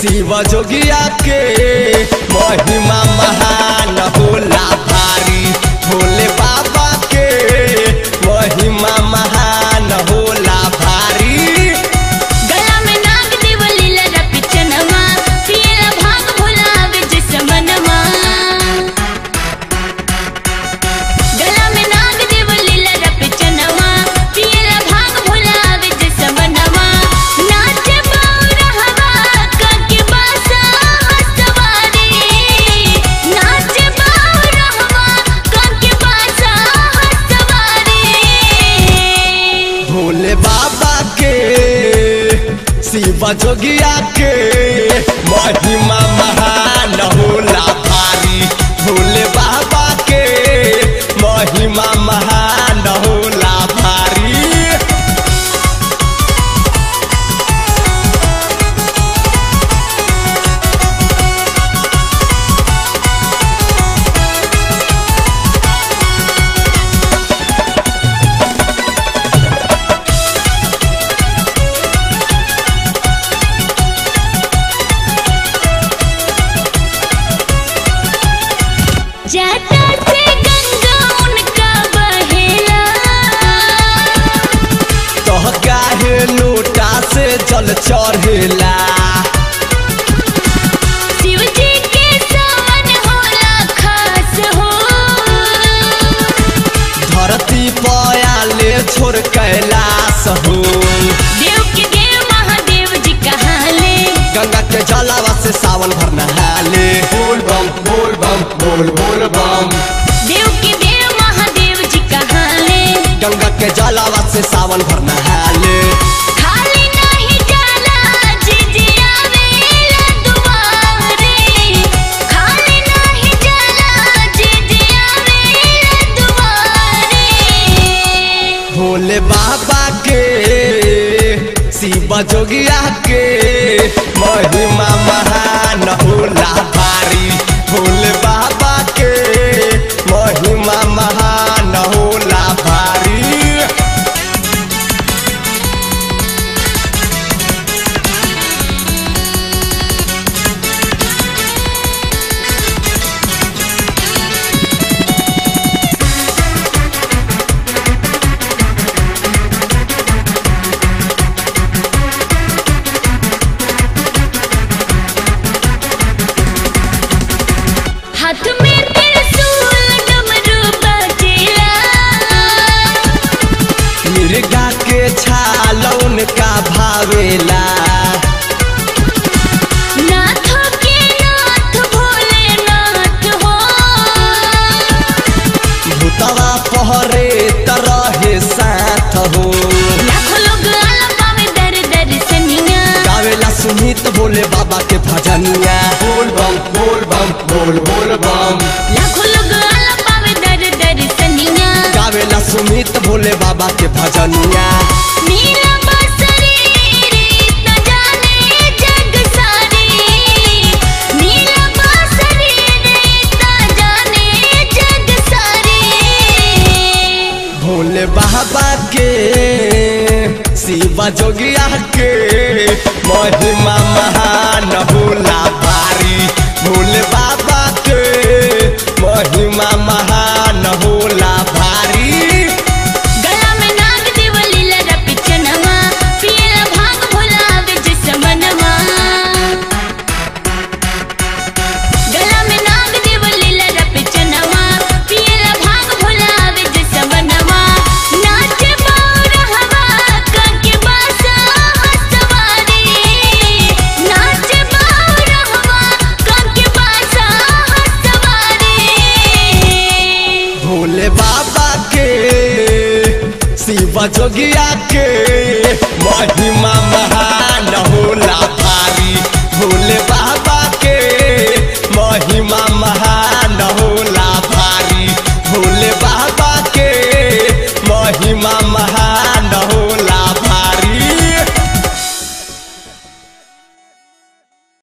शिव जोगिया के महिमा महान होला भारी भोले बाबा के महिमा महान होला भारी गला में नाग देव लीला रपि चनवा पियला भांग भुलावे जिस मनवा गला में नाग देव लीला रपि चनवा पियला भांग भुलावे जिस मनवा नाच बाउरा हवा काके बासा हसवारी नाच बाउरा हवा काके बासा हसवारी भोले बाबा के शिव जोगिया के महिमा महान होला भारी भोले बाबा के महिमा महान होला भारी जाता से गंगा उनका बहेला तह काहे लोटा से जल चढ़ेला शिव जी के सावन होला खास हो धरती पयाले छोड़ कैलाश हो देव के देव महादेव जी कहाले गंगा के जलावा से सावन भर नहाले बोल बम बोल बम बोल बोल बम देव के देव महादेव जी कहाले गंगा के जलावा से सावन भर नहाले खाली नहीं जाला जी जी आवेला दुआरे खाली नहीं जाला जी जी आवेला दुआरे भोले बाबा के शिव जोगिया के महिमा महान होला भारी भोले बाबा के महिमा महान होला भारी हाथ में त्रिशूल डमरू बजेला मिर्गा के छालौन का भावेला नाथ के नाथ भोलेनाथ हो भूतवा पहरे तरहे साथ हो लाखों लोग आला पावे दर दर सनिया गावेला सुमित भोले बाबा के भजनिया बोल बम बोल बम बोल बोल बम लाखों लोग आला पावे दर दर सनिया गावेला सुमित भोले बाबा के भजनिया नीला बांसुरी रीत न जाने जग सारी नीला बांसुरी रीत न जाने जग सारी भोले बाबा के शिव जोगिया के महिमा महान होला भारी भोले बाबा के महिमा महान होला भारी गला में नाग देव लीला रपि चनवा पियला भांग भुलावे जिस मनवा गला में नाग देव लीला रपि चनवा पियला भांग भुलावे जिस मनवा नाच बाउरा हवा काके बासा हसवारी नाच बाउरा हवा काके बासा हसवारी भोले बाबा के शिव जोगिया के महिमा महान होला